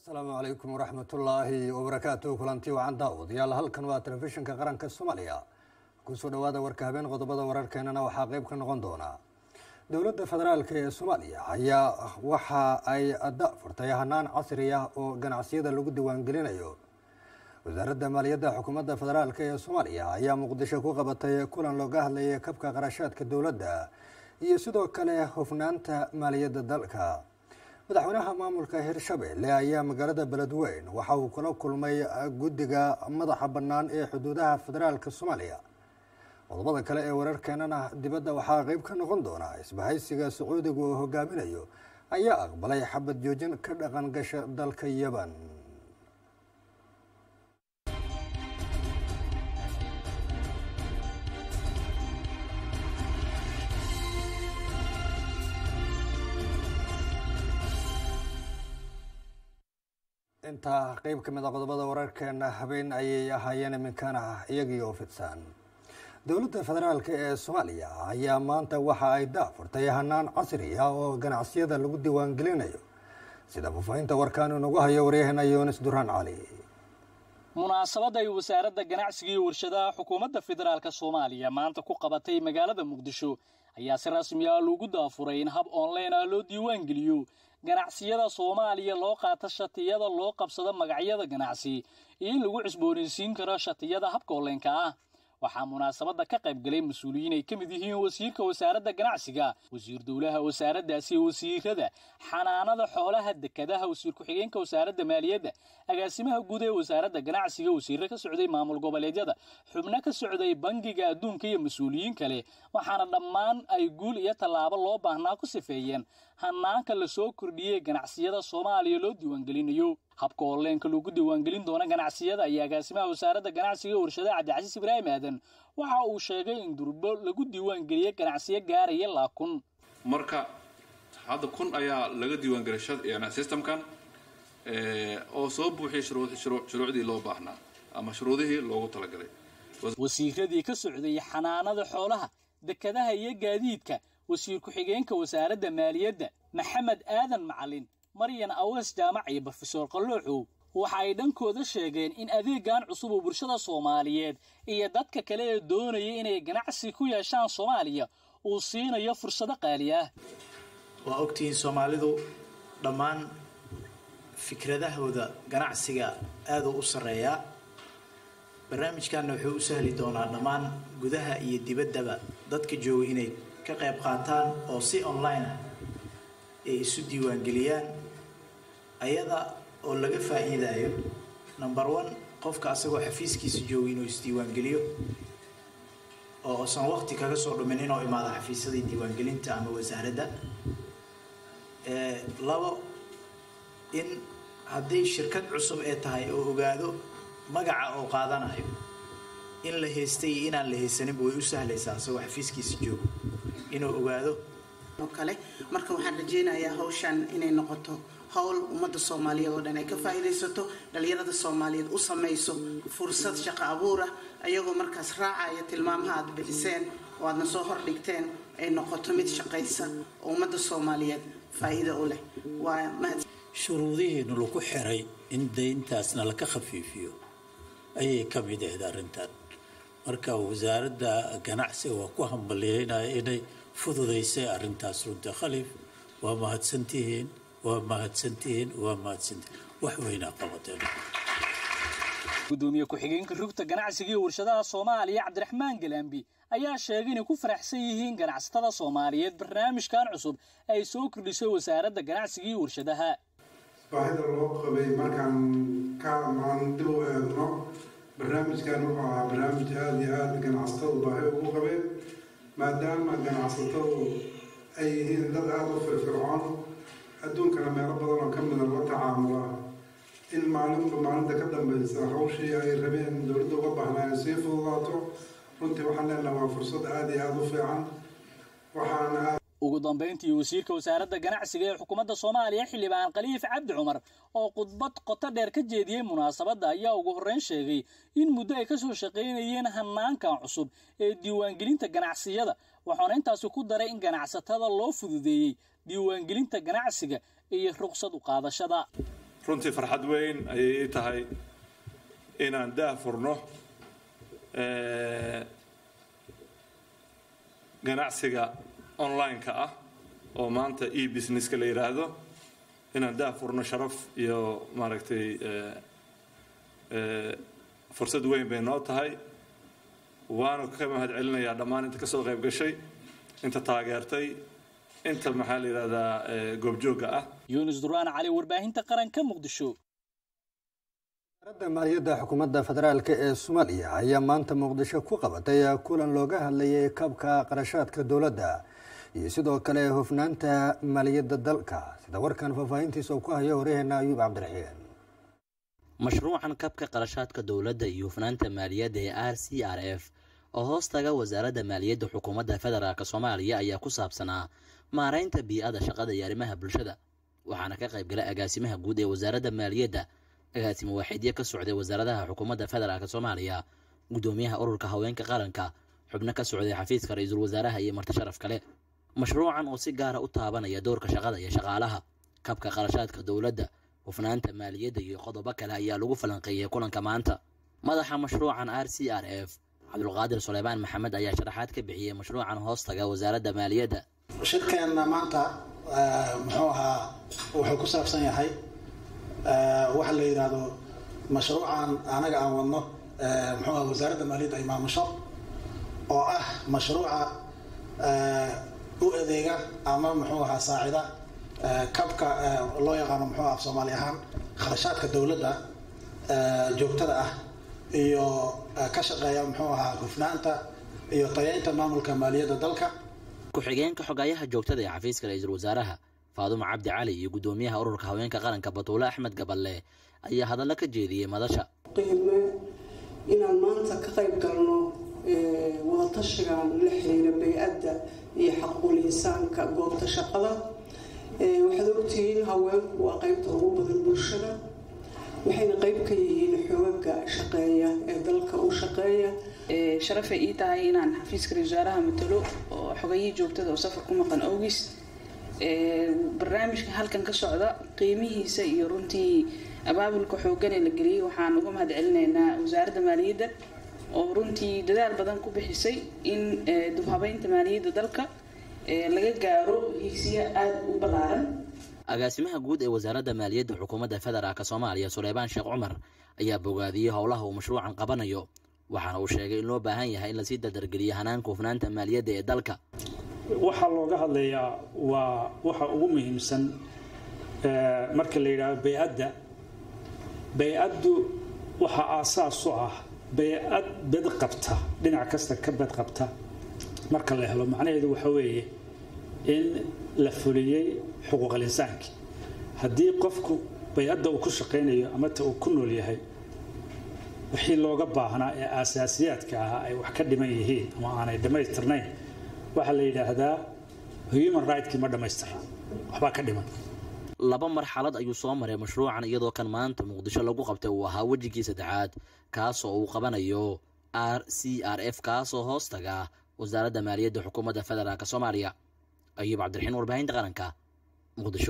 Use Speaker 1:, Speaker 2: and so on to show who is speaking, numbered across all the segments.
Speaker 1: asalaamu calaykum waraxmatullaahi wabarakaatu kulanti wacan daawadayaal halkan waa telefishinka qaranka soomaaliya kusoo dhawaada warka habeen qodobada wararkeenana waxaa qeyb ka noqon doona dowladda federaalk ee soomaaliya ayaa waxa ay da furtay hanaan casri ah oo ganacsiyada lagu diiwaangelinayo wasaaradda maaliyadda xukuumadda federaalk ee soomaaliya ayaa muqdisho ku qabatay kulan looga hadlayay kabka qarashaadka dowladda iyo sidoo kale hufnaanta maaliyadda dalka madaxweynaha maamulka hirshabelle ayaa magaalada beledweyn waxa uu kula kulmay guddiga madaxa bannaan ee xuduudaha federaalka soomaaliya qodobada kale ee wararkeenana dibadda waxaa qeyb ka noqon doona isbahaysiga sacuudiga oo hogaaminayo ayaa aqbalay xabad joojin ka dhaqan gasha dalka yaban intaa qeyb ka mid a qodobada wararkeena habeen ayay ahaayeen iminkana iyagii oo fidsan dowladda federaalk ee soomaaliya ayaa maanta waxa ay daafurtay hanaan casri ah oo ganacsiyada lagu diiwaangelinayo sida faafahinta warkaan inagu hayo waryaheena yunis duraan cali
Speaker 2: munaasabad ay wasaaradda ganacsiga iyo warshadaha xukuumadda federaalk soomaaliya maanta ku qabatay magaalada muqdisho ayaa si rasmi ah loogu daafuray in hab online ah loo diiwaangeliyo ganacsiyada soomaaliya loo qaato shatiyada loo qabsado magacyada ganacsi iyo in lagu cusboonaysiin karo shatiyada habka oleenka ah waxaa munaasabadda ka qayb galay mas-uuliyiin ay ka mid yihiin wasiirka wasaaradda ganacsiga wasiir dowlaha wasaaraddaasi wasiirada xanaanada xoolaha dekadaha wasiir ku-xigeenka wasaaradda maaliyadda agaasimaha guud ee wasaaradda ganacsiga wasiirro ka socday maamul goboleedyada xubno ka socday bangiga adduunka iyo mas-uuliyiin kale waxaana dhammaan ay guul iyo tallaabo loo baahnaa ku sifeeyeen hanaanka lasoo kordhiyey ganacsiyada soomaaliya loo diiwaangelinayo habka oleenka lagu diiwaangelin doona ganacsiyada ayaa agaasimaha wasaaradda ganacsiga ee warshadaha cabdicasiis ibraahim aadan waxa uu sheegay in durbo lagu diiwaangeliyey ganacsiyo gaaraya laa kun
Speaker 3: marka hadda kun ayaa laga diiwaangelay systemkan oo soo buuxiyay shuruucdii loo baahnaa ama shuruudihii loogu talagalay
Speaker 2: wasiiradii ka socday xanaanada xoolaha dekadaha iyo gaadiidka wasiir ku-xigeenka wasaaradda maaliyadda maxamed aadan macalin maryan awees jaamac iyo brofesor qallooxow waxa ay dhankooda sheegeen in adeegan cusub oo bulshada soomaaliyeed iyo dadka kale ee doonaya inay ganacsi ku yeeshaan soomaaliya uu siinayo fursado qaali ah
Speaker 4: waa ogtihiin soomaalidu dhammaan fikradahooda ganacsiga aaduu u sarreeyaa barnaamijkanna wuxuu u sahli doonaa dhammaan gudaha iyo dibaddaba dadka jooga inay ka qayb qaataan oo si online ah ay isu diiwaangeliyaan ayada oo laga faa'iidaayo number one qofka asagoo xafiiskiisa jooga inuu isdiiwaangeliyo oo usan waqti kaga soo dhumin inuu imaado xafiisyadii diiwaangelinta ama wasaaradda labo in haddii shirkad cusub ee tahay oo ogaado magaca oo qaadanayo in la haystay iyo inaan la haysaninba way u sahlaysaa asagoo xafiiskiisa joogo inuu ogaado
Speaker 5: oo kale marka waxaan rajeynayaa hawshan inay noqoto howl ummadda soomaaliyeed oo dhan ay ka faa'iidaysato dhalinyarada soomaaliyeed u samayso fursad shaqo abuur ah ayagoo markaas raacaya tilmaamaha aad bixiseen oo aadna soo hordhigteen ay noqoto mid shaqaysa oo ummadda soomaaliyeed faa'iido u leh waa mahad
Speaker 6: shuruudihiinu lagu xiray in dayntaasna laka khafiifiyo ayay ka mid ahayd arrintan marka wasaaradda ganacsiga waa ku hambalyeynaya inay fududaysay arrintaas runta khaliif waa mahadsantihiin waa mahadsantihiin waa mahadsantihiin wax weynaa qabateen
Speaker 2: gudoomiye ku-xigeenka rugta ganacsiga iyo warshadaha soomaaliya cabdiraxmaan galaambi ayaa sheegay inay ku faraxsan yihiin ganacsatada soomaaliyeed barnaamijkan cusub ay soo kordhisay wasaaradda ganacsiga iyo warshadaha
Speaker 7: baahida loo qabay markaan ka maan dib u eegno barnaamijkan wuxuu ahaa barnaamij aada iyo aada ganacsatadu baahi ugu qabeen maadaama ganacsatadu ay yihiin dad aada u firfircoon adduunkana meelo badan oo ka mida la tacaamula in maalinba maalinta ka dambaysa hawshii ay rabeen dowladda uga baahnaa ay sii fududaato runtii waxaan leenaha waa fursad aada iyo aada u fiican waxaana
Speaker 2: ugu dambayntii wasiirka wasaaradda ganacsiga ee xukuumadda soomaaliya xildhibaan khaliif cabdi cumar oo khudbad qoto dheer ka jeediyey munaasabadda ayaa ugu horreyn sheegay in muddo ay ka soo shaqaynayeen hanaankan cusub ee diiwaangelinta ganacsiyada waxaana intaasi ku daray in ganacsatada loo fududeeyey diiwaangelinta ganacsiga iyo ruqsad u qaadashada
Speaker 8: runtii farxad weyn ayay ii tahay inaan daah furno ganacsiga online-ka ah oo maanta e businesska la yidhaahdo inaan daah furno sharaf iyo maaragtay fursad weyn bay noo tahay waana ka mahad celinayaa dhammaan inta kasoo qayb gashay inta taageertay inta maxaa la yidhahdaa goobjoogga ah
Speaker 2: yuunus duraan cali warbaahinta qaranka muqdisho
Speaker 1: wasaaradda maaliyadda xukuumadda federaalk ee soomaaliya ayaa maanta muqdisho ku qabatay kulan looga hadlayay kabka qarashaadka dowladda iyo sidoo kale hufnaanta maaliyadda dalka sida warkan faahfaahintiisa uu ku hayo waryaheena ayuub cabdiraxiin
Speaker 9: mashruucan kabka qarashaadka dowladda iyo hufnaanta maaliyadda ee r c r f oo hoos taga wasaaradda maaliyadda xukuumadda federaalk soomaaliya ayaa ku saabsanaa maaraynta bii-ada shaqada iyo arrimaha bulshada waxaana ka qaybgala agaasimaha guud ee wasaaradda maaliyadda agaasimo waaxidyo ka socday wasaaradaha xukuumadda federaalk soomaaliya guddoomiyaha ururka haweenka qaranka xubno ka socday xafiiska ra-iisul wasaaraha iyo marti sharaf kale mashruucan oo si gaara u taabanaya doorka shaqada iyo shaqaalaha kabka qarashaadka dowladda hufnaanta maaliyadda iyo qodobo kale ayaa lagu falanqeeyay kulanka maanta madaxa mashruucan r c r f cabdulqaadir suleymaan maxamed ayaa sharaxaad ka bixiyey mashruucan hoostaga wasaaradda maaliyadda
Speaker 10: shirkeenna maanta muxuu ahaa wuxuu ku saabsan yahay waxa la yidhaahdo mashruucan anaga aan wadno muxuu aha wasaaradda maaliyadda ay maamusho oo ah mashruuca u adeega ama muxuu ahaa saacida kabka loo yaqaano muxuu af soomaali ahaan kharashaadka dowladda joogtada ah iyo ka shaqeeya muxuu ahaa hufnaanta iyo tayeynta maamulka maaliyadda dalka
Speaker 9: ku-xigeenka xogayaha joogtada ee xafiiska ra-iisul wasaaraha faadumo cabdi cali iyo guddoomiyaha ururka haweenka qaranka batuule axmed gaballe ayaa hadallo ka jeediyey madasha
Speaker 11: qiime inaan maanta ka qayb galno wadatashigan la xiriira bay-adda iyo xaquul insaanka goobta shaqada waxaad ogtihiin haweenku waa qeybta ugu badan bulshada waxayna qeyb ka yihiin xoogaga shaqeeya ee dalka u shaqeeya
Speaker 12: sharafay ii tahay inaan xafiiska ra-isul wasaaraha matalo oo xogayihii joogtada oo safar ku maqan awgis barnaamijka halkan ka socda qiimihiisa iyo runtii abaabulka xoogan ee la geliyey waxaan uga mahad celinaynaa wasaaradda maaliyadda oo runtii dadaal badan ku bixisay in dubhabeynta maaliyadda dalka laga gaaro higsiya aada u ballaaran
Speaker 9: agaasimaha guud ee wasaaradda maaliyadda xukuumadda federaalk soomaaliya suleymaan sheekh cumar ayaa bogaadiyey howlaha uu mashruucan qabanayo waxaana uu sheegay in loo baahan yahay in lasii dardargeliyo hanaanka hufnaanta maaliyadda ee dalka
Speaker 13: waxaa looga hadlayaa waa waxa ugu muhiimsan marka la yidhaahdo bay-adda bay-addu waxa aasaas u ah bay-ad bed qabta dhinac kasta ka bed qabta marka la helo macnaheedu waxa weeye in la fuliyey xuquuqal insaanki haddii qofku bay-adda uu ku shaqaynayo ama ta uu ku nool yahay wixii looga baahnaa ee aasaasiyaadka ahaa ay wax ka dhiman yihiin ama aanay dhammaystirnayn waxaa la yidhaahdaa human rigtkii ma dhammaystira waxbaa ka dhiman
Speaker 9: laba marxalad ayuu soo maray mashruucan iyadoo kan maanta muqdisho lagu qabtay uu ahaa wejigii saddexaad kaasoo uu qabanayo r c r f kaasoo hoos taga wasaaradda maaliyadda xukuumadda federaalk soomaaliya ayuub cabdiraxiin warbaahinta qaranka muqdisho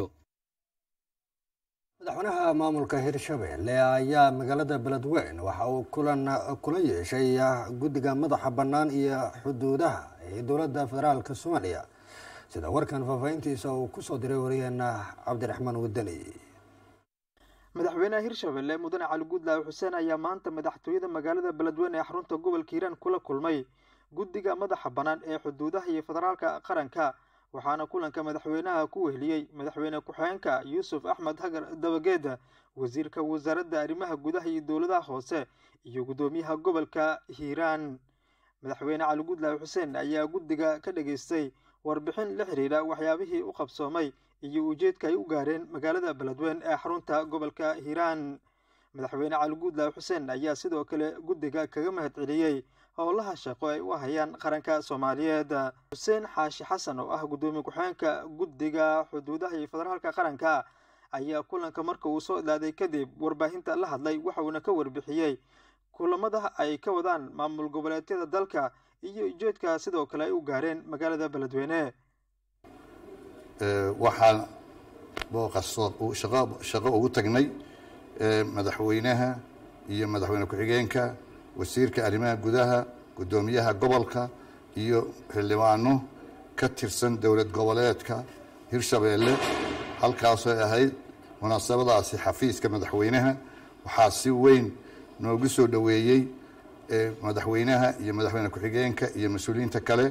Speaker 1: madaxweynaha maamulka hirshabelle ayaa magaalada beledweyn waxa uu kulan kula yeeshay guddiga madaxa bannaan iyo xuduudaha ee dowladda federaalk soomaaliya sida warkan faahfaahintiisa uu kusoo diray wariyeena cabdiraxmaan wadani
Speaker 14: madaxweynaha hirshabelle mudane cali guudlaawe xuseen ayaa maanta madaxtooyada magaalada beledweyne ee xarunta gobolka hiiraan kula kulmay guddiga madaxa bannaan ee xuduudaha iyo federaalka qaranka waxaana kulanka madaxweynaha ku weheliyey madaxweyne ku-xigeenka yuusuf axmed hagar dabageeda wasiirka wasaaradda arrimaha gudaha iyo dowladaha hoose iyo guddoomiyaha gobolka hiiraan madaxweyne cali guudlaawe xuseen ayaa guddiga ka dhageystay warbixin la xiriira waxyaabihii u qabsoomay iyo ujeedka ay u gaareen magaalada beledweyn ee xarunta gobolka hiiraan madaxweyne cali guudlaawe xuseen ayaa sidoo kale guddiga kaga mahad celiyey howlaha shaqo ay u hayaan qaranka soomaaliyeed xuseen xaashi xasan oo ah guddoomiye ku-xigeenka guddiga xuduudaha iyo federaalka qaranka ayaa kulanka marka uu soo idlaaday kadib warbaahinta la hadlay waxauna ka warbixiyey kulamada ay ka wadaan maamul goboleedyada dalka iyo ujeedka sidoo kale ay u gaareen magaalada beledweyne
Speaker 15: waxaa booqaso shaqo ugu tagnay madaxweynaha iyo madaxweyne ku-xigeenka wasiirka arrimaha gudaha guddoomiyaha gobolka iyo xildhibaano ka tirsan dowlad goboleedka hirshabeelle halkaasoo ahayd munaasabadaasi xafiiska madaxweynaha waxaa si weyn noogu soo dhoweeyey madaxweynaha iyo madaxweyne ku-xigeenka iyo mas-uuliyiinta kale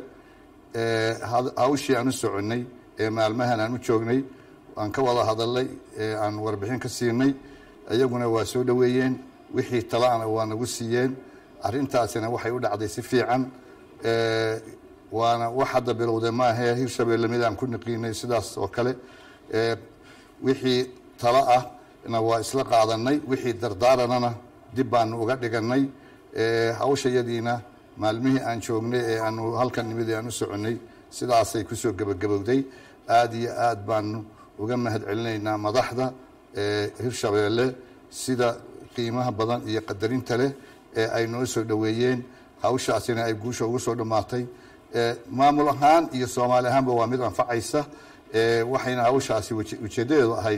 Speaker 15: hawshii aan u soconnay ee maalmahan aan u joognay aan ka wada hadalnay aan warbixin ka siinay iyaguna waa soo dhoweeyeen wixii talaana waa nagu siiyeen arrintaasina waxay u dhacday si fiican waana wax hadda bilowde maahee hirshabeelle mid aan ku niqiinay sidaas oo kale wixii talo ah na waa isla qaadanay wixii dardaaranana dib baanu uga dhiganay hawshayadiina maalmihii aan joognay ee aanu halkan nimid ee aan u soconnay sidaasay kusoo gebagabowday aada iyo aad baanu uga mahad celinaynaa madaxda hirshabeelle sida qiimaha badan iyo qadarinta leh ee ay noo soo dhoweeyeen hawshaasina ay guusha ugu soo dhammaatay maamul ahaan iyo soomaali ahaanba waa mid anfacaysa waxayna hawshaasi ujeeddadeedu ahayd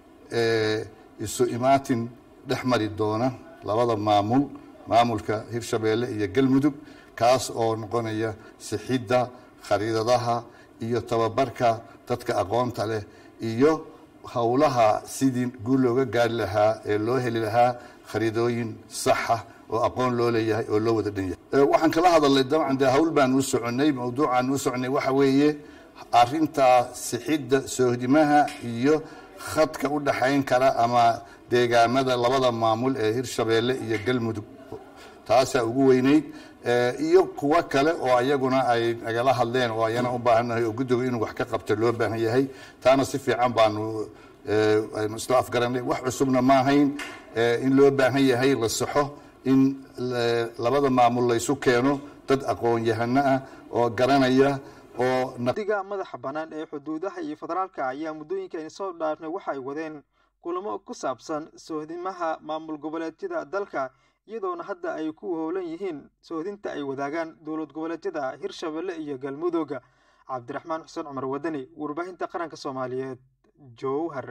Speaker 15: isu imaatin dhex mari doona labada maamul maamulka hirshabeelle iyo galmudug kaas oo noqonaya sixidda khariidadaha iyo tababarka dadka aqoonta leh iyo howlaha sidii guul looga gaari lahaa ee loo heli lahaa khariidooyin saxa oo aqoon loo leeyahay oo loo wada dhan yahay waxaan kala hadalnay dabcan dee hawl baan u soconay mawduucaan u soconay waxa weeye arintaa sixidda soohdimaha iyo khadka u dhaxayn kara ama deegaamada labada maamul ee hirshabeelle iyo galmudug taasaa ugu weyneyd iyo kuwo kale oo ayaguna ay nagala hadleen oo ayana u baahannahay oo guddigu inuu wax ka qabto loo baahan yahay taana si fiican baanu aynu isla afgaranay wax cusubna ma ahayn in loo baahan yahay la saxo in labada maamul laysu keeno dad aqoon-yahano ah oo garanaya oo
Speaker 14: guddiga madaxa bannaan ee xuduudaha iyo federaalka ayaa muddooyinkan soo dhaafnay waxa ay wadeen kulamo ku saabsan soohdimaha maamul goboleedyada dalka iyadoona hadda ay ku howlan yihiin soohdinta ay wadaagaan dowlad goboleedyada hirshabelle iyo galmudug cabdiraxmaan xuseen cumar wadani warbaahinta qaranka soomaaliyeed jowhar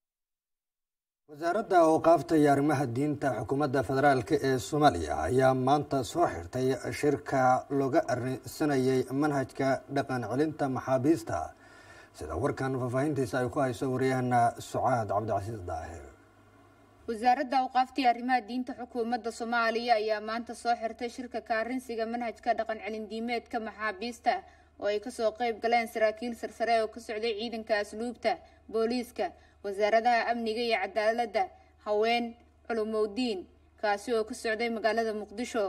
Speaker 1: wasaaradda awqaafta iyo arrimaha diinta xukuumadda federaalk ee soomaaliya ayaa maanta soo xirtay shirka looga arrinsanayay manhajka dhaqan celinta maxaabiista sida warkan faahfaahintiisa ay ku hayso waryahana sucaad cabdicasiis daahir
Speaker 16: wasaaradda awqaafta iyo arrimaha diinta xukuumadda soomaaliya ayaa maanta soo xirtay shirka kaarinsiga manhajka dhaqan celin diimeedka maxaabiista oo ay kasoo qeyb galeen saraakiil sarsare oo ka socday ciidanka asluubta booliiska wasaaradaha amniga iyo cadaaladda haween culumowdiin kaasi oo ka socday magaalada muqdisho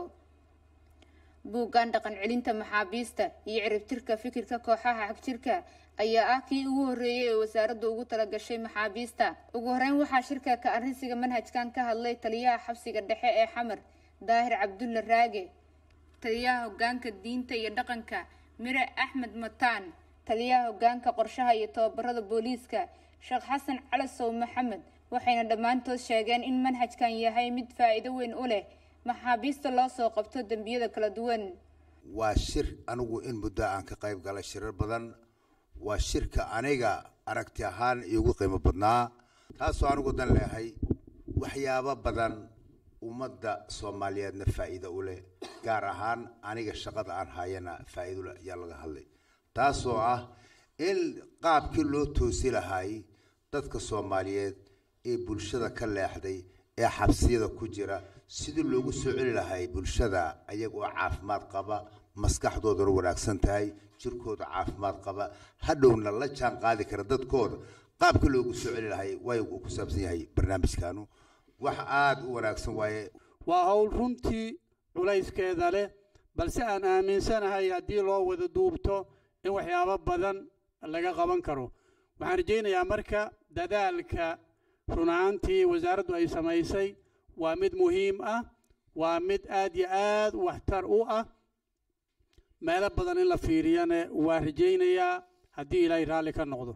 Speaker 16: buuggan dhaqan celinta maxaabiista iyo ciribtirka fikirka kooxaha xagjirka ayaa ah kii ugu horreeyay ee wasaaraddu ugu talagashay maxaabiista ugu horeyn waxaa shirka ka arrinsiga manhajkan ka hadlay taliyaha xabsiga dhexe ee xamar daahir cabdulla raage taliyaha hogaanka diinta iyo dhaqanka mire axmed mataan taliyaha hogaanka qorshaha iyo tababarada booliiska sheekh xasan calasow maxamed waxayna dhammaantood sheegeen in manhajkan yahay mid faa'iido weyn u leh maxaabiista loo soo qabto dembiyada kala duwan
Speaker 17: waa shir anigu in muddo aan ka qayb galay shirar badan waa shirka aniga aragti ahaan iigu qiimo badnaa taasoo anigu dan leehay waxyaabo badan ummadda soomaaliyeedna faa'iido u leh gaar ahaan aniga shaqada aan hayana faa'iido leh ayaa laga hadlay taasoo ah in qaabkii loo toosi lahay dadka soomaaliyeed ee bulshada ka leexday ee xabsiyada ku jira sidii loogu soo celi lahay bulshada ayaga oo caafimaad qaba maskaxdoodana wanaagsan tahay jirkooda caafimaad qaba hadhowna la jaan qaadi kara dadkooda qaabka loogu soo celi lahay way ku saabsan yahay barnaamijkaanu wax aada u wanaagsan waaye
Speaker 18: waa howl runtii culayskeeda leh balse aan aaminsanahay haddii loo wada duubto in waxyaabo badan laga qaban karo waxaan rajaynayaa marka dadaalka runaantii wasaaraddu ay samaysay waa mid muhiim ah waa mid aad iyo aad waxtar u ah meelo badan in la fiiriyana waa rajaynayaa haddii ilaahay raalli ka noqdo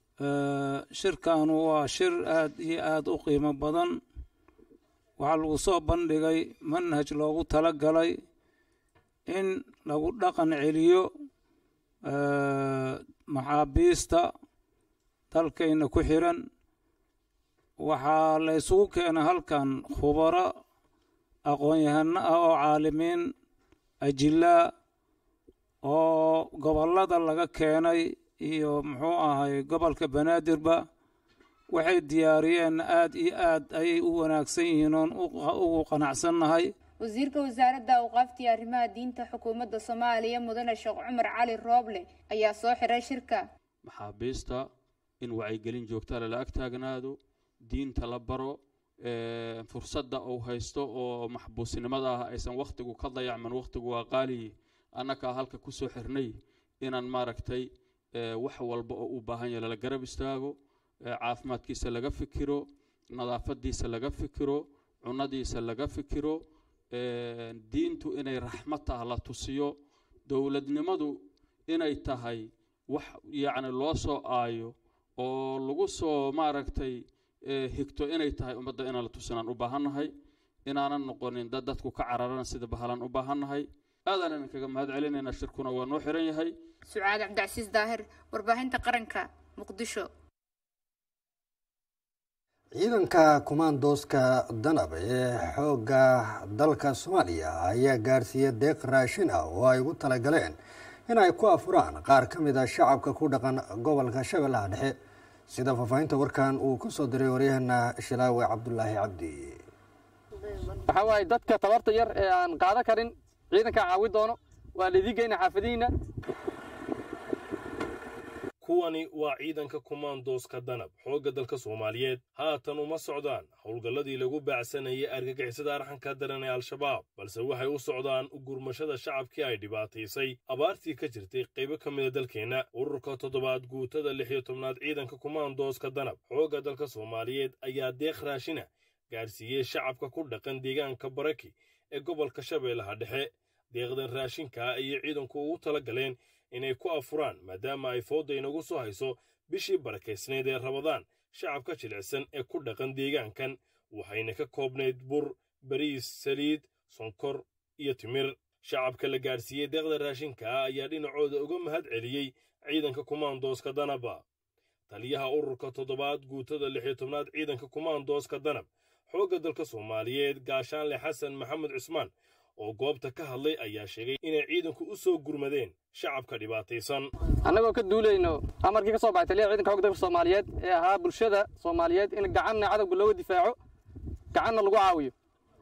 Speaker 19: shirkanu waa shir aad iyo aad u qiimo badan waxaa lagu soo bandhigay manhaj loogu tala galay in lagu dhaqan celiyo maxaabiista dalkayna ku xiran waxaa la isugu keenay halkan khubaro aqoon-yahano ah oo caalimiin ajilaa oo gobollada laga keenay iyo muxuu ahay gobolka banaadirba waxay diyaariyeen aad iyo aad ayay u wanaagsan yihiin oon ugu qanacsannahay
Speaker 16: wasiirka wasaaradda awqaafta iyo arrimaha diinta xukuumadda soomaaliya mudane sheekh cumar cali rooble ayaa soo xiray shirka
Speaker 20: maxaabiista in wacyigelin joogta lala ag taagnaado diinta la baro fursadda uu haysto oo maxbuusnimada ah aysan wakhtigu ka dayacman wakhtigu waa qaaliyi annakaa halka ku soo xirnay inaan maaragtay wax walba oo u baahan yahay lala garab istaago caafimaadkiisa laga fikiro nadaafadiisa laga fikiro cunadiisa laga fikiro diintu inay raxmad tah la tusiyo dowladnimadu inay tahay wax yacni loo soo aayo oo lagu soo maaragtay higto inay tahay ummadda inaan la tusinaan u baahannahay inaanan noqonin dad dadku ka cararan sida bahalan u baahannahay aadaan idinkaga mahad celinaynaa shirkuna waa noo xiran yahay
Speaker 16: sucaad cabdicasiis daahir warbaahinta qaranka muqdisho
Speaker 1: ciidanka kumaandooska danab ee xoogga dalka soomaaliya ayaa gaarsiiyey deeq raashin ah oo ay ugu talagaleen in ay ku afuraan qaar ka mid a shacabka ku dhaqan gobolka shabeellaha dhexe sida faahfaahinta warkan uu ku soo diray waryaheena shilaawe cabdulaahi cabdi
Speaker 21: waxaa waaye dadka tabarta yar ee aan qaadan karin ciidankaa caawi doono waa laidii geyna xaafadihiina
Speaker 22: kuwani waa ciidanka kumaandooska danab xoogga dalka soomaaliyeed haatan uma socdaan howlgalladii lagu baacsanayay argagixisada arxanka daran ee al-shabaab balse waxay u socdaan u gurmashada shacabkii ay dhibaataysay abaartii ka jirtay qaybo ka mida dalkeenna ururka toddobaad guutada lix iyo tobnaad ciidanka kumaandooska danab xoogga dalka soomaaliyeed ayaa deeq raashina gaarsiiyey shacabka ku dhaqan deegaanka baraki ee gobolka shabeellaha dhexe deeqdan raashinka ayay ciidanku ugu tala galeen inay ku afuraan maadaama ay fooda inagu soo hayso bishii barakaysnayd ee rabadaan shacabka jilicsan ee ku dhaqan deegaankan waxayna ka koobnayd bur bariis saliid sonkor iyo timir shacabka la gaadhsiiyey deeqda raashinka ah ayaa dhinacooda uga mahad celiyey ciidanka kumaandooska danaba taliyaha ururka toddobaad guutada lix iyo tobnaad ciidanka kumaandooska danab xoogga dalka soomaaliyeed gaashaanle xasan maxamed cusmaan oo goobta ka hadlay ayaa sheegay inay ciidanku u soo gurmadeen shacabka dhibaataysan
Speaker 21: annagoo ka duulayno amarkii ka soo baxay taliyaha ciidanka xoogga dalka soomaaliyeed ee ahaa bulshada soomaaliyeed in gacanna cadowga looga difaaco gacanna lagu caawiyo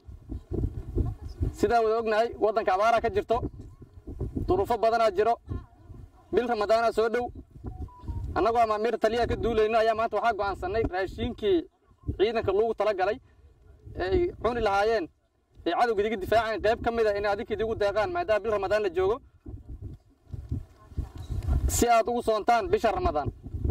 Speaker 21: sidaan wada ognahay waddanka abaaraa ka jirto duruufo badanaa jiro bil ramadaanaa soo dhow annagoo amaamiir taliyaha ka duulayno ayaa maanta waxaa go'aansannay raashiinkii ciidanka loogu tala galay ee ay cuni lahaayeen ee cadowga idiga difaacaan qayb ka mid a inay adinka idigu deeqaan maadaama bil ramadaan la joogo si aad ugu soontaan bisha ramadaan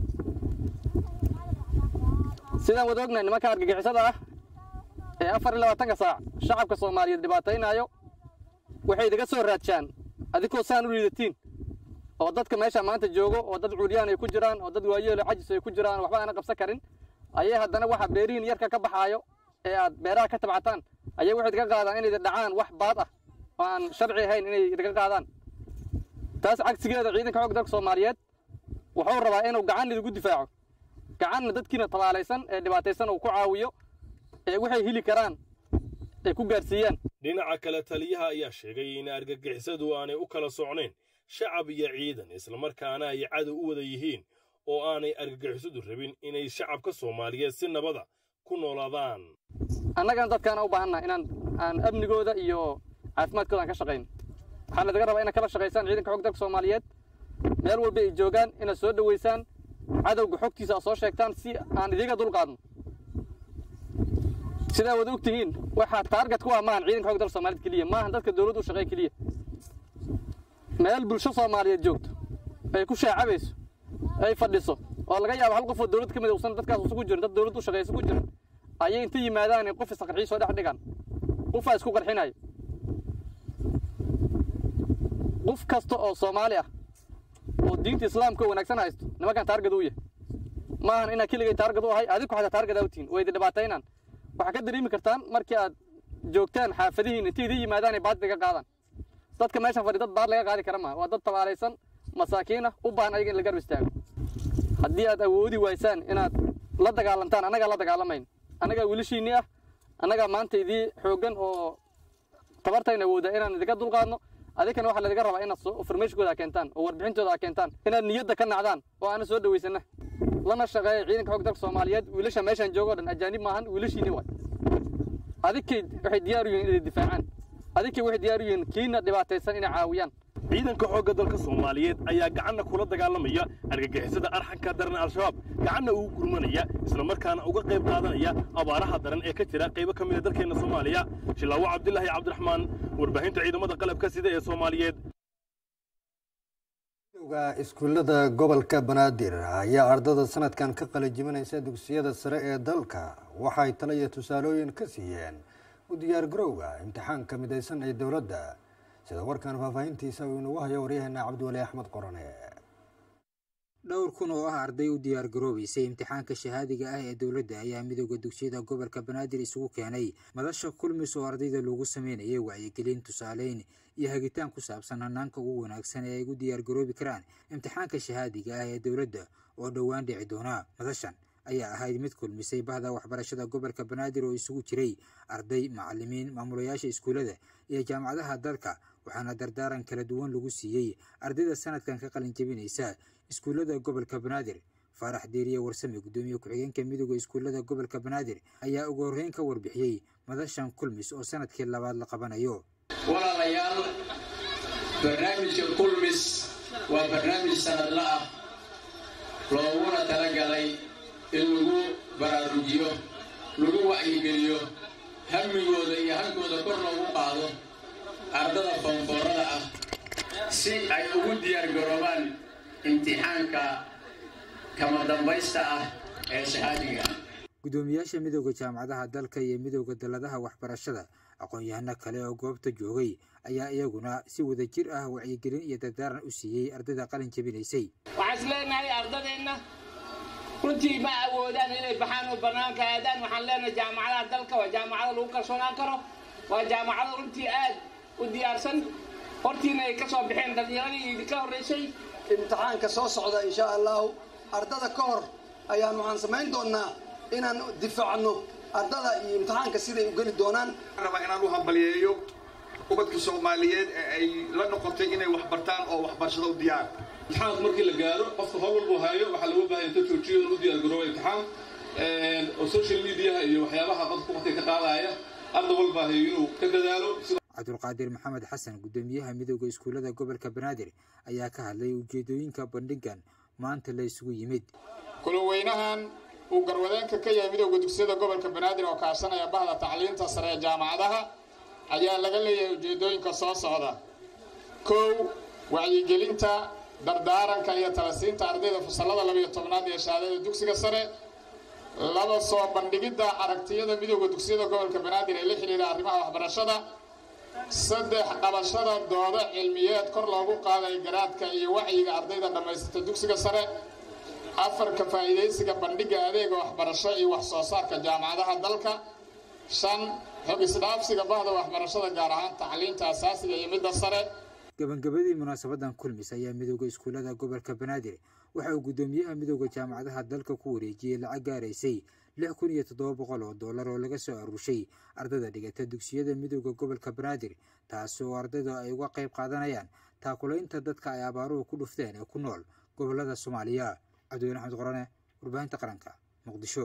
Speaker 21: sidaan wada ognahay nimanka argagixisada ah ee afar iyo labaatanka saac shacabka soomaaliyeed dhibaataynaayo waxay idiga soo raadshaan adinkoo saan u liidatiin oo dadka meesha maanta joogo oo dad cuulyaan ay ku jiraan oo dad waayeelo cajis ay ku jiraan waxba aana qabsan karin ayay haddana waxa beerihiin yarka ka baxaayo ee aad beeraha ka tabcataan ayay waxay idinka qaadaan inay idin dhacaan wax baad ah oo aan sharci ahayn inay idinka qaadaan taas cagsigeeda ciidanka xoogga dalka soomaaliyeed wuxuu rabaa inuu gacan idigu difaaco gacanna dadkiina tabaalaysan ee dhibaataysan uu ku caawiyo ee waxay heli karaan ay ku gaarsiiyaan
Speaker 22: dhinaca kale taliyaha ayaa sheegay in argagixisadu aanay u kala socnayn shacab iyo ciidan islamarkaana ay cadow u wada yihiin oo aanay argagixisadu rabin inay shacabka soomaaliyeed si nabada ku noolaadaan
Speaker 21: annagana dadkaana u baahannaha inaan aan amnigooda iyo caafimaadkooda aan ka shaqayno waxaa ladaga rabaa inaad kala shaqaysaan ciidanka xog dalka soomaaliyeed meel walba ay joogaan inaad soo dhoweysaan cadowga xogtiisa aad soo sheegtaan si aan idiga dulqaadno sidaa wada og tihiin waxaa taarget ku ah maahan ciidanka xog dalka soomaaliyeed keliya maahan dadka dowladda u shaqeeya keliya meel bulsho soomaaliyeed joogto ay ku shaacabayso ay fadhiso oo laga yaabo hal qof oo dowlad ka mid uusan dadkaas isugu jirin dad dowladda u shaqeeya isugu jirin ayay inta yimaadaan qof isqarxiyo soo dhex dhigaan qofaa isku qarxinayo qof kasta oo soomaali ah oo diinta islaamka wanaagsan haysto nimankan taargad u yahay maahan inaa keligay taargad u ahay adinku xataa taargad awtiin way idin dhibaataynaan waxaa ka dareemi kartaan markii aad joogtaan xaafadihiin intay idin yimaadaan ay baad iga qaadaan dadka meeshan fadhi dad baad laga qaadi kara maaha waa dad tabaalaysan masaakiin ah u baahan ayaga in la garb istaago haddii aad awoodi waysaan inaad la dagaalantaan annagaa la dagaalamayn annagaa wiilashiinnii ah annagaa maanta idii xooggan oo tabartayna awooda inaan idinka dulqaadno adinkana waxaa laydinka rabaa inaad farmeeshkooda keentaan oo warbixintooda keentaan inaad niyadda ka nacdaan oo aana soo dhawaysana lana shaqeeya ciidanka xog dalka soomaaliyeed wiilasha meeshaan joogo o dhan ajaanib maahan wiilashiinni waay adinkay waxay diyaar u yihiin inay difaacaan adinkay waxay diyaar u yihiin kiina dhibaataysan inay caawiyaan
Speaker 22: ciidanka xoogga dalka soomaaliyeed ayaa gacanna kula dagaalamaya argagixisada arxanka daran al-shabaab gacanna ugu gurmanaya islamarkaana uga qayb qaadanaya abaaraha daran ee ka jira qaybo ka mida dalkeenna soomaaliya shilaawo cabdilaahi cabdiraxmaan warbaahinta ciidamada qalabka sida ee soomaaliyeed
Speaker 1: midowga iskuullada gobolka banaadir ayaa ardada sanadkan ka qalajiminaysa dugsiyada sare ee dalka waxay tala iyo tusaalooyin ka siiyeen u diyaargarowga imtixaanka midaysan ee dowladda sida warkan faahfaahintiisa uu inugu hayo waryaheena cabdiwali axmed qorane
Speaker 3: dhowr kun oo ah arday u diyaargaroobaysay imtixaanka shahaadiga ah ee dowladda ayaa midowda dugsiyada gobolka banaadir isugu keenay madasha kulmis oo ardayda loogu sameynayay wacyigelin tusaaleyn iyo hagitaan ku saabsan hanaanka ugu wanaagsan ee ay ugu diyaargaroobi karaan imtixaanka shahaadiga ah ee dowladda oo dhowaan dhici doona madashan ayaa ahayd mid kulmisay bahda waxbarashada gobolka banaadir oo isugu jiray arday macalimiin maamulayaasha iskuullada iyo jaamacadaha dalka waxaana dardaaran kala duwan lagu siiyey ardayda sanadkan ka qalin jebinaysa iskuullada gobolka banaadir faarax diiriye warsame guddoomiye ku-xigeenka midooda iskuullada gobolka banaadir ayaa ugu horreyn ka warbixiyey madashan kulmis oo sanadkii labaad la qabanayo
Speaker 4: walaalayaal barnaamijka kulmis waa barnaamij sanadla ah looguna talagalay in lagu baraarujiyo lagu wacyigeliyo hamigooda iyo hankooda kor loogu qaado ardada foonfoorada ah si ay ugu diyaargaroobaan imtixaanka kama dambaysta ah ee shahaadiga
Speaker 3: guddoomiyaasha midooda jaamacadaha dalka iyo midooda dalladaha waxbarashada aqoon-yahano kale oo goobta joogay ayaa iyaguna si wada jir ah wacyigelin iyo dardaaran u siiyey ardayda qalin jebinaysay
Speaker 23: waxaan is leenahay ardadeenna runtii ma awoodaan inay baxaan oo bannaanka aadaan waxaan leenahay jaamacadaha dalka waa jaamacado lagu kalsoonaan karo waa jaamacado runtii aad u diyaarsan hortiina ay ka soo baxeen dhallinyaradii idinka horraysay
Speaker 24: imtixaanka soo socda insha allahu ardada ka hor ayaan waxaan samayn doonnaa inaan difaacno ardada iyo imtixaanka siday u geli doonaan
Speaker 25: rabaa inaan u hambaliyeeyo ubadka soomaaliyeed ee ay la noqotay inay wax bartaan oo waxbarashada u diyaar
Speaker 26: imtixaanka markii la gaaro qofka howl walbuu hayo waxaa looga baahan inta joojiyo inuu u diyaargaroobo imtixaan oo social mediaha iyo waxyaabaha qofka waqtiga ka qaadaya arda walbaa hayo inuu ka dadaalo
Speaker 3: cabdulqaadir maxamed xasan guddoomiyaha midooda iskuullada gobolka banaadir ayaa ka hadlay ujeedooyinka bandhigan maanta la isugu yimid
Speaker 27: kulaweynahan uu garwadeenka ka yahay midowda dugsiyada gobolka banaadir oo kaashanaya bahda tacliinta sare ee jaamacadaha ayaa laga leeyahay ujeedooyinka soo socda kow wacyigelinta dardaaranka iyo talasiinta ardayda fasallada labiyo tobnaad ee shahaadada dugsiga sare laba soo bandhigidda aragtiyada midowda dugsiyada gobolka banaadir ee la xidhiidha arrimaha waxbarashada saddex qabashada doodo cilmiyeed kor loogu qaaday garaadka iyo wacyiga ardayda dhammaysata dugsiga sare afar ka faa'iidaysiga bandhigga adeega waxbarasho iyo wax soo saarka jaamacadaha dalka shan xog isdhaafsiga bahda waxbarashada gaar ahaan tacliinta asaasiga iyo midda sare
Speaker 3: gabagabadii munaasabadan kulmis ayaa midooda iskuullada gobolka banaadir waxa uu guddoomiyaha midooda jaamacadaha dalka ku wareejiyey lacag gaaraysay lix kun iyo toddoba boqol oo dollar oo laga soo aruurshay ardada dhigata dugsiyada midooda gobolka banaadir taasi oo ardaydu ay uga qayb qaadanayaan taakulaynta dadka ay abaaruhu ku dhufteen ee ku nool gobolada soomaaliya cabdiweyne axmed qorane warbaahinta qaranka muqdisho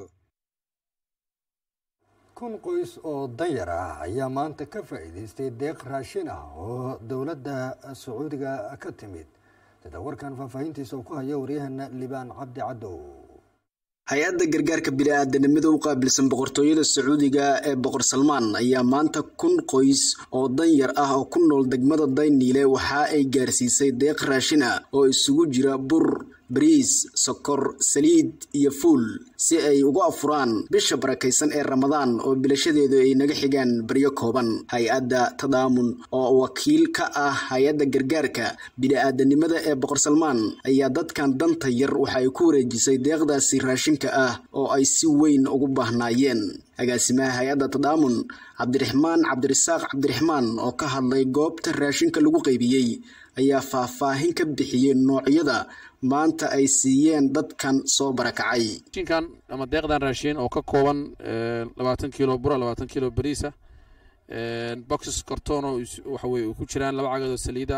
Speaker 1: kun qoys oo danyar ah ayaa maanta ka faa'iidaystay deeq raashin ah oo dowladda sacuudiga ka timid sida warkan faahfaahintiisa uu ku hayo waryahana libaan cabdi cadow
Speaker 28: hay-adda gargaarka bini-aadanimada u qaabilsan boqortooyada sacuudiga ee boqor salmaan ayaa maanta kun qoys oo danyar ah oo ku nool degmada dayniile waxa ay gaarsiisay deeq raashin ah oo isugu jira bur bariis sokor saliid iyo fuul si ay ugu afuraan bisha barakaysan ee ramadaan oo bilashadeedu ay naga xigaan baryo kooban hay-adda tadaamun oo wakiil ka ah hay-adda gargaarka bini-aadanimada ee boqor salmaan ayaa dadkan danta yar waxa ay ku wareejisay deeqdaasi raashinka ah oo ay si weyn ugu baahnaayeen agaasimaha hay-adda tadaamun cabdiraxmaan cabdirasaaq cabdiraxmaan oo ka hadlay goobta raashinka lagu qaybiyey ayaa faahfaahin ka bixiyey noocyada maanta ay siiyeen dadkan soo barakacay
Speaker 2: raashinkan ama deeqdan raashin oo ka kooban labaatan kilo bura labaatan kilo bariisa boxes kartoon oo waxa weye ku jiraan laba cagadood saliida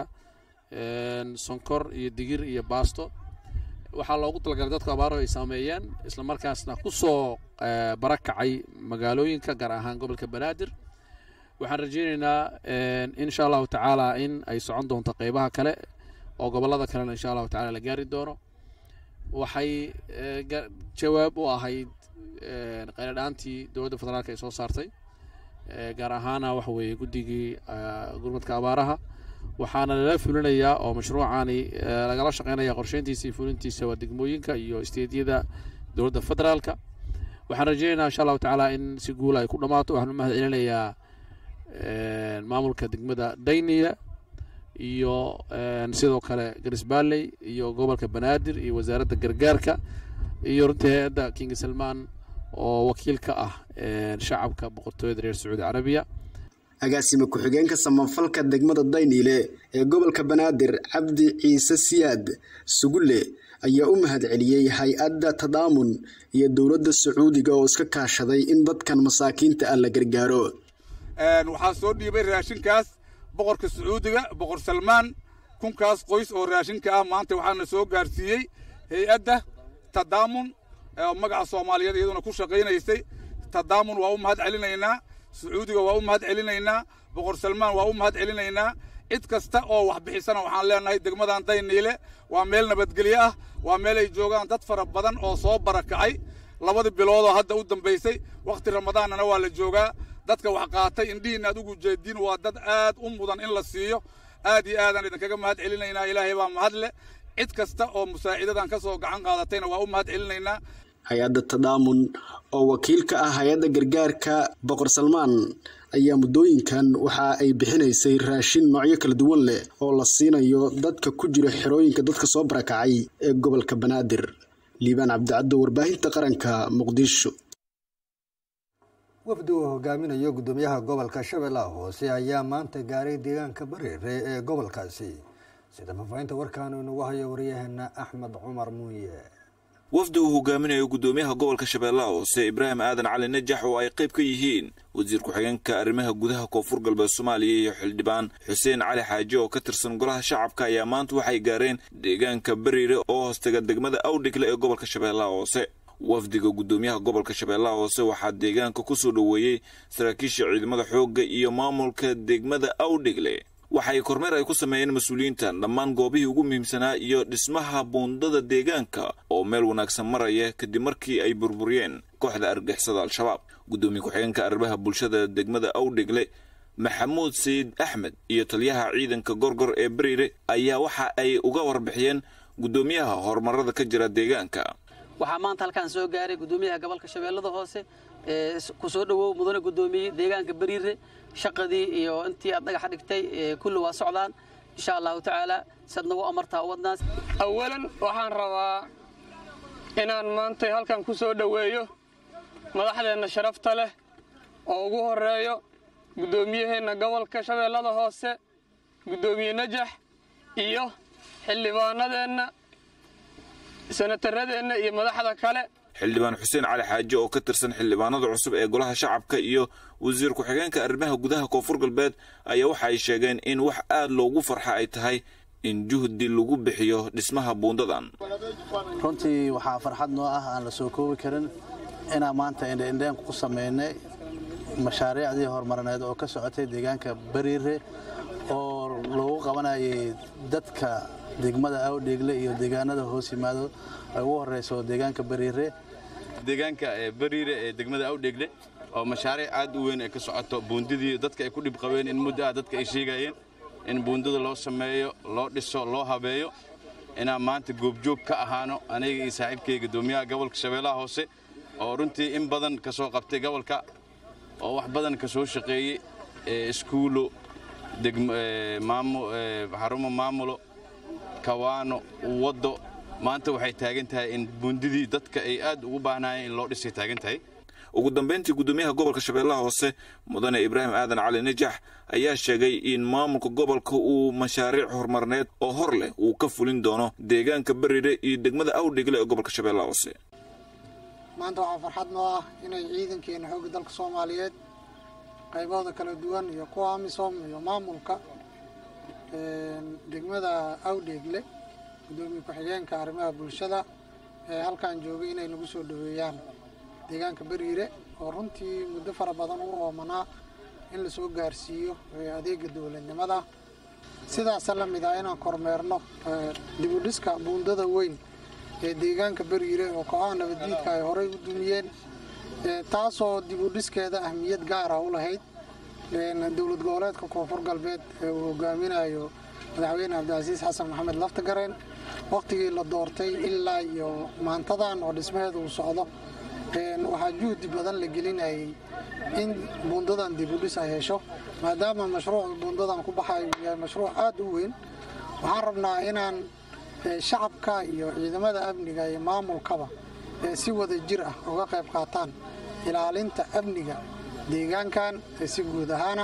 Speaker 2: sonkor iyo digir iyo baasto waxaa loogu talagalay dadku abaaro ay saameeyeen isla markaasna ku soo barakacay magaalooyinka gaar ahaan gobolka banaadir waxaan rajaynaynaa insha allahu tacaala in ay socon doonto qeybaha kale oo gobolada kalena insha allahu tacala la gaari doono waxay jawaab u ahayd qayladhaantii dowladda federaalk ay soo saartay gaar ahaana waxa weeye guddigii gurmadka abaaraha waxaana lala fulinayaa oo mashruucani lagala shaqeynaya qorsheyntiisa iyo fulintiisa waa degmooyinka iyo isteedyada dowladda federaalka waxaan rajaynaynaa insha allahu tacaala in si guula ay ku dhammaato waxaan u mahad celinayaa maamulka degmada dayniya iyo sidoo kale garisbaalley iyo gobolka banaadir iyo wasaaradda gargaarka iyo runtii hay-adda king salmaan oo wakiil ka ah shacabka boqortooyada reer sacuudi carabiya
Speaker 28: agaasime ku-xigeenka samafalka degmada dayniile ee gobolka banaadir cabdi ciise siyaad sugulle ayaa u mahad celiyey hay-adda tadaamun iyo dowladda sacuudiga oo iska kaashaday in dadkan masaakiinta ah la gargaaro
Speaker 5: waxaa soo dhiibay raashinkaas boqorka sacuudiga boqor salmaan kunkaas qoys oo raashinka ah maanta waxaana soo gaarsiiyey hay-adda tadaamun oo magaca soomaaliyeed iyaduna ku shaqaynaysay tadaamun waa u mahad celinaynaa sacuudiga waa u mahad celinaynaa boqor salmaan waa u mahad celinaynaa cid kasta oo wax bixisana waxaan leenahay degmadan dayniile waa meel nabadgelyo ah waa meel ay joogaan dad fara badan oo soo barakacay labadii biloodoo hadda u dambaysay wakhti ramadaannana waa la joogaa dadka wax qaatay indhihiina aad ugu jeediin waa dad aad u mudan in la siiyo aad iyo aadaan idinkaga mahad celinaynaa ilaahay baa mahad leh cid kasta oo musaacidadan ka soo gacan qaadatayna waa u mahad celinaynaa
Speaker 28: hay-adda tadaamun oo wakiil ka ah hay-adda gargaarka boqor salmaan ayaa muddooyinkan waxa ay bixinaysay raashin noocyo kala duwan leh oo la siinayo dadka ku jira xerooyinka dadka soo barakacay ee gobolka banaadir liibaan cabdicaddo warbaahinta qaranka muqdisho
Speaker 1: wafdi uu hogaaminayo guddoomiyaha gobolka shabeellaha hoose ayaa maanta gaaray deegaanka bareere ee gobolkaasi sida faafahinta warkaanu inagu hayo waryaheena axmed cumar muuye
Speaker 6: wafdi uu hogaaminayo guddoomiyaha gobolka shabeellaha hoose ibraahim aadan cali najax oo ay qayb ka yihiin wasiir ku-xigeenka arrimaha gudaha koonfur galbeed soomaaliya iyo xildhibaan xuseen cali xaaji oo ka tirsan golaha shacabka ayaa maanta waxay gaareen deegaanka bariire oo hoostega degmada awdhigle ee gobolka shabeellaha hoose wafdiga guddoomiyaha gobolka shabeellaha hoose waxaa deegaanka ku soo dhoweeyey saraakiisha ciidamada xoogga iyo maamulka degmada awdhigle waxay kormeer ay ku sameeyeen mas-uuliyiintan dhammaan goobihii ugu muhiimsanaa iyo dhismaha buundada deegaanka oo meel wanaagsan maraya kadib markii ay burburiyeen kooxda argixisada al-shabaab guddoomiye ku-xigeenka arrimaha bulshada degmada awdhigle maxamuud sayid axmed iyo taliyaha ciidanka gorgor ee bariire ayaa waxa ay uga warbixiyeen guddoomiyaha horumarada ka jira deegaanka
Speaker 7: waxaa maanta halkaan soo gaaray guddoomiyaha gobolka shabeellada hoose ee ku soo dhowow mudane guddoomiye deegaanka bariire shaqadii iyo intii aad dhagaxa dhigtay kulli waa socdaan insha allahu tacaala sad nagu amartaa wadnaas
Speaker 8: awalan waxaan rabaa inaan maanta halkan ku soo dhoweeyo madaxdeenna sharafta leh oo ugu horeeyo guddoomiyaheenna gobolka shabeellada hoose guddoomiye najax iyo xildhibaanadeenna sanataradeenna iyo madaxda kale
Speaker 6: xildhibaan xuseen cali xaaji oo ka tirsan xildhibaanada cusub ee golaha shacabka iyo wasiir ku-xigeenka arrimaha gudaha koonfur galbeed ayaa waxa ay sheegeen in wax aad loogu farxa ay tahay in juhdi lagu bixiyo dhismaha buundadan
Speaker 10: runtii waxaa farxad noo ah aan la soo koobi karin inaan maanta indheindheen ku samaynay mashaariicdii horumarineed oo ka socotay deegaanka bariire oo loogu qabanayay dadka degmada awdheegle iyo deegaanada hoos yimaado ay ugu horeyso deegaanka bariire
Speaker 11: deegaanka bariire ee degmada awdheegle oo mashaariic aad u weyn ay ka socoto buundidii dadka ay ku dhib qabeen in muddo ah dadka ay sheegayeen in buundada loo sameeyo loo dhiso loo habeeyo inaan maanta goobjoog ka ahaano aniga iyo saaxiibkay guddoomiyaha gobolka shabeellaha hoose oo runtii in badan ka soo qabtay gobolka oo wax badan ka soo shaqeeyey iskuulo xarumo maamulo kawaano waddo maanta waxay taagan tahay in buundidii dadka ay aad ugu baahnaayeen in loo dhisay taagan tahay
Speaker 6: ugu dambayntii guddoomiyaha gobolka shabeellaha hoose mudane ibraahim aadan cali najax ayaa sheegay in maamulka gobolka uu mashaariic horumarineed oo hor leh uu ka fulin doono deegaanka berire iyo degmada awdhigle ee gobolka shabeellaha hoose
Speaker 9: maanta waxaa farxad noo ah inay ciidankeena xoogga dalka soomaaliyeed qaybahooda kala duwan iyo kuwa amisom iyo maamulka degmada awdheegle guddoomiye ku-xigeenka arrimaha bulshada ee halkan joogay inay nagu soo dhaweeyaan deegaanka beriire oo runtii muddo fara badan u oomanaa in lasoo gaarsiiyo adeega dowladnimada sidaasa la mid ah inaan kormeerno dibudhiska buundada weyn ee deegaanka beriire oo kooxaha nabaddiidka ay horey u dumiyeen taasoo dibudhiskeeda ahmiyad gaara u lahayd dowlad goboleedka koonfur galbeed ee uu hogaaminayo madaxweyne cabdicasiis xasan maxamed laftagareen wakhtigii la doortay ilaa iyo maantadan oo dhismaheeda uu socdo waxaa juhdi badan la gelinayay in buundadan dibudhis ay hesho maadaama mashruuca buundadan ku baxay uu yahay mashruuc aada u weyn waxaan rabnaa inaan shacabka iyo ciidamada amniga iyo maamulkaba si wada jir ah uga qayb qaataan ilaalinta amniga deegaankan si guud ahaana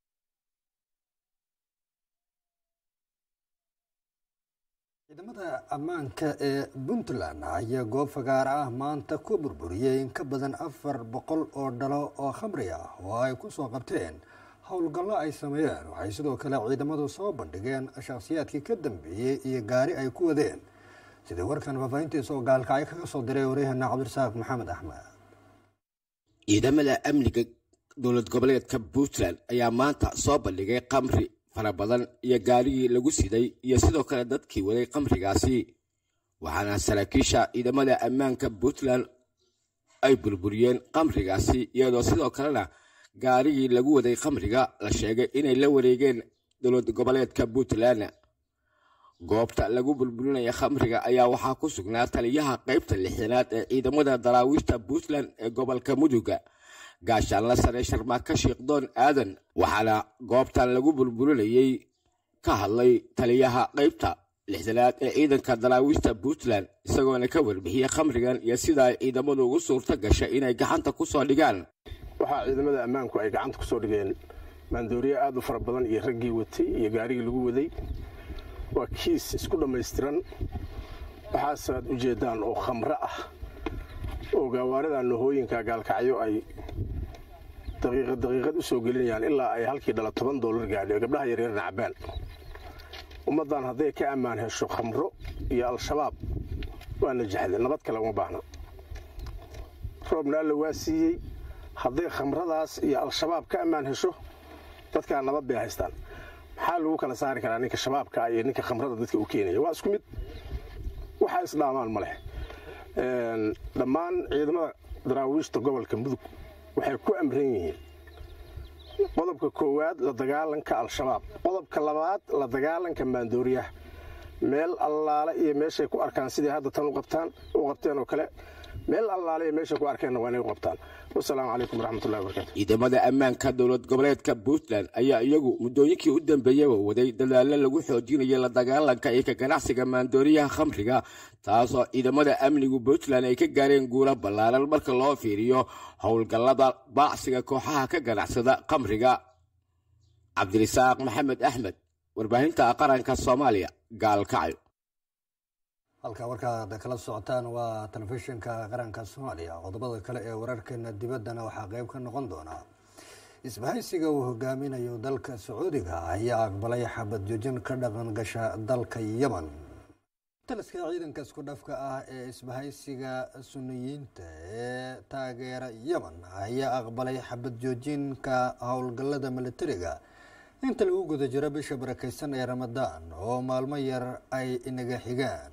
Speaker 1: ciidamada ammaanka ee puntland ayaa goob fagaara ah maanta ku burburiyey in ka badan afar boqol oo dhalo oo khamri ah oo ay ku soo qabteen howlgallo ay sameeyeen waxay sidoo kale ciidamadu soo bandhigeen shakhsiyaadkii ka dambeeyey iyo gaari ay ku wadeen sidii warkan faafahintiisa oo gaalkacyo kaga soo diray waryaheena cabdirasaaq maxamed axmed
Speaker 12: ciidamada amniga dowlad goboleedka puntland ayaa maanta soo bandhigay khamri fara badan iyo gaarigii lagu siday iyo sidoo kale dadkii waday khamrigaasi waxaana saraakiisha ciidamada ammaanka puntland ay burburiyeen khamrigaasi iyadoo sidoo kalena gaarigii lagu waday khamriga la sheegay inay la wareegeen dowlad goboleedka puntland goobta lagu burburinaya khamriga ayaa waxaa ku sugnaa taliyaha qaybta lixdanaad ee ciidamada daraawiishta puntland ee gobolka muduga gaashaanla sare sharmaaka sheekdoon aadan waxaana goobtan lagu burburinayey ka hadlay taliyaha qaybta lixdanaad ee ciidanka daraawiishta puntland isagoona ka warbixiyey khamrigan iyo sida ay ciidamadu ugu suurto gashay inay gacanta ku soo dhigaan
Speaker 13: waxaa ciidamada ammaanku ay gacanta ku soo dhigeen maandooriye aad u fara badan iyo raggii watay iyo gaarigii lagu waday waa kiis isku dhammaystiran waxaasaad u jeeddaan oo khamro ah oo gaawaarida nohooyinka gaalkacyo ay daqiiqad daqiiqad u soo gelinayaan ilaa ay halkii dhala toban doolar gaadho gabdhaha yaryarna cabbaan ummaddan hadday ka ammaan hesho khamro iyo al-shabaab waa najaxday nabad kale uma baahna roobna alla waa siiyey hadday khamradaas iyo al-shabaab ka ammaan hesho dadkaa nabad bay haystaan maxaa lagu kala saari karaa ninka shabaabka iyo ninka khamrada dadka u keenaya waa isku mid waxaa isdhaamaan ma leh dhammaan ciidamada daraawiishta gobolka mudug waxay ku amran yihiin qodobka koowaad la dagaalanka al-shabaab qodobka labaad la dagaalanka maandooriyaha meel allaale iyo meeshay ku arkaan sidai hadda tan u qabtaan u qabteen oo kale meel allaale iyo meeshay ku arkeenna waa inay u qabtaan wasalaamu calaykum waraxmatullahi wabarakatu
Speaker 12: ciidamada ammaanka dowlad goboleedka puntland ayaa iyagu muddooyinkii u dambeeyaba waday dadaallo lagu xoojinayo la dagaalanka iyo ka ganacsiga maandooriyaha khamriga taasoo ciidamada amnigu puntland ay ka gaareen guulo ballaaran marka loo fiiriyo howlgallada baacsiga kooxaha ka ganacsada khamriga cabdirisaaq maxamed axmed warbaahinta qaranka soomaaliya gaalkacyo
Speaker 1: halkaa warkaad kala socotaan waa telefishinka qaranka soomaaliya qodobada kale ee wararkeena dibaddana waxaa qeyb ka noqon doonaa isbahaysiga uu hogaaminayo dalka sacuudiga ayaa aqbalay xabad joojin ka dhaqan gasha dalka yemen taliska ciidanka isku dhafka ah ee isbahaysiga suniyiinta ee taageera yemen ayaa aqbalay xabad joojinka howlgallada militariga inta lagu guda jiro bisha barakeysan ee ramadaan oo maalmo yar ay inaga xigaan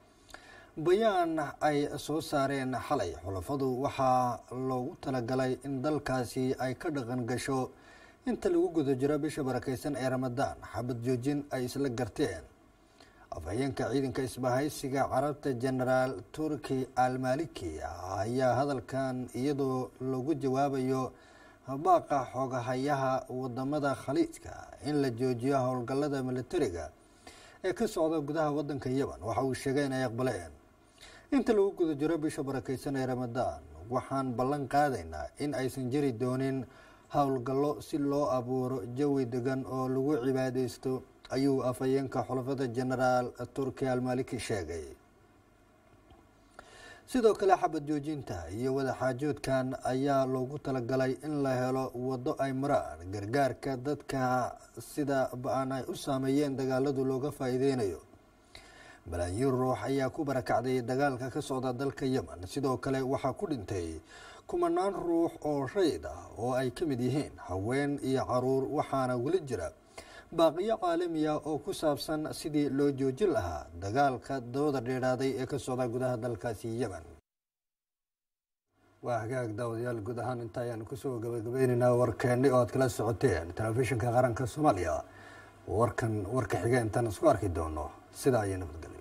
Speaker 1: bayaan ay soo saareen xalay xulafadu waxaa loogu talagalay in dalkaasi ay ka dhaqan gasho inta lagu guda jiro bisha barakeysan ee ramadaan xabad joojin ay isla garteen afhayeenka ciidanka isbahaysiga carabta genaraal turki almaliki ayaa hadalkan iyadoo lagu jawaabayo baaqa xoogahayaha wadamada khaliijka in la joojiyo howlgallada militariga ee ka socda gudaha wadanka yemen waxa uu sheegay inay aqbaleen inta lagu guda jiro bisha barakeysan ee ramadaan waxaan ballan qaadaynaa in aysan jiri doonin howlgallo si loo abuuro jawi degan oo lagu cibaadeysto ayuu afhayeenka xulafada genaraal turki almaliki sheegay sidoo kale xabad joojinta iyo wadaxaajoodkan ayaa loogu talagalay in la helo waddo ay maraan gargaarka dadka sida ba-an ay u saameeyeen dagaaladu looga faa-iideynayo balaayiin ruux ayaa ku barakacday dagaalka ka socda dalka yemen sidoo kale waxaa ku dhintay kumanaan ruux oo rayid ah oo ay ka mid yihiin haween iyo caruur waxaana weli jira baaqiyo caalamiya oo ku saabsan sidii loo joojin lahaa dagaalka dooda dheeraaday ee ka socda gudaha dalkaasi yemen waa hagaag daawadayaal guud ahaan inta ayaan kusoo gabagabeyneynaa warkeeni oo aad kala socoteen telefishinka qaranka soomaaliya warkan warka xiga intaan isku arki doono sidaa ayay nabadgelyo